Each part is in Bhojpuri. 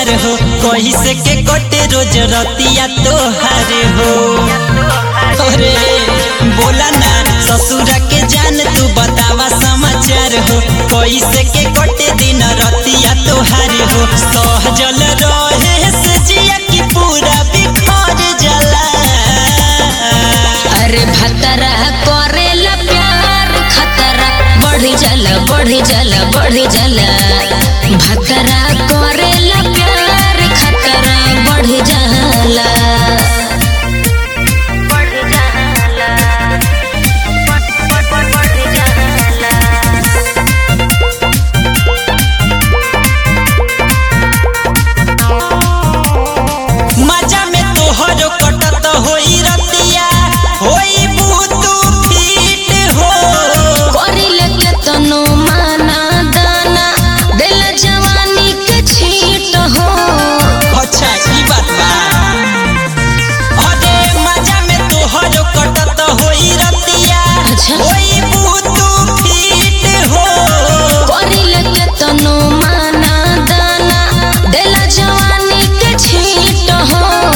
समाचार हो कही से के कटे रोज रतिया तोहार हो अरे बोला ना ससुरा के जान तू बतावा समाचार हो कही से के कटे दिन रतिया तोहार हो सहजल रहे से जिया की पूरा बिखर जला अरे भतरा करेला प्यार खतरा बढ़ी जाला बढ़ी जाला बढ़ी जाला भतरा करेला प्यार खतरा बढ़ी जाला बढ़ी जाला बढ़ी जाला मजा में तोहरो कटत होई रतिया होई बुतू फीट हो करिले केतनो माना दाना दिल जवानी के छीट हो अच्छा ई बात बा अरे मजा में तोहरो कटत होई रतिया अच्छा। होई बुतू फीट हो करिले केतनो माना दाना दिल जवानी के छीट हो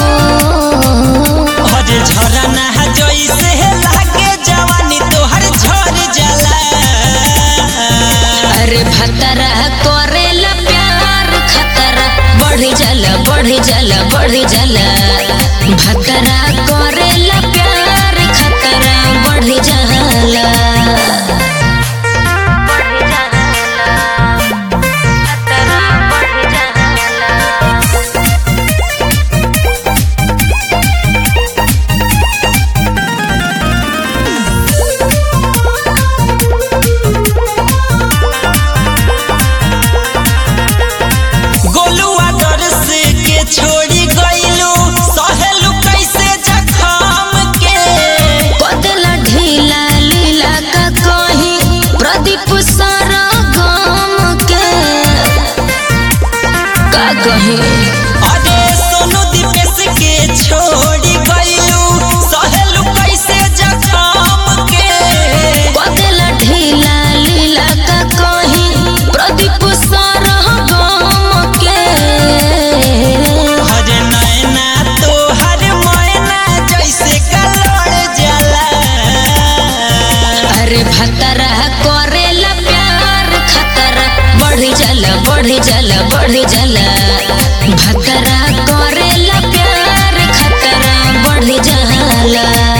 अरे झरना जैसे लागे जवानी तोहर झर जाला अरे भतरा करेला प्यार खतरा बढ़ी जाला बढ़ी जाला बढ़ी जाला भतरा करेला प्यार खतरा बढ़ी जाला गोलुआ डर से के छोड़ी गइलू सहेलू कैसे जखम के कदला ढीला लीला का कहीं प्रदीप सारा गाम के का कहीं अरे सोनू दीपेश के छोड़ी गइलू सहेलू कैसे जखम के कदला ढीला लीला का कहीं प्रदीप सारा गाम के हरे नैना तोहर मैना जैसे कलड़ जाला अरे भतरा करेला प्यार खतरा बढ़ी जाला बढ़ी जाला बढ़ी जाला भतरा करेला प्यार खतरा बढ़ी जाला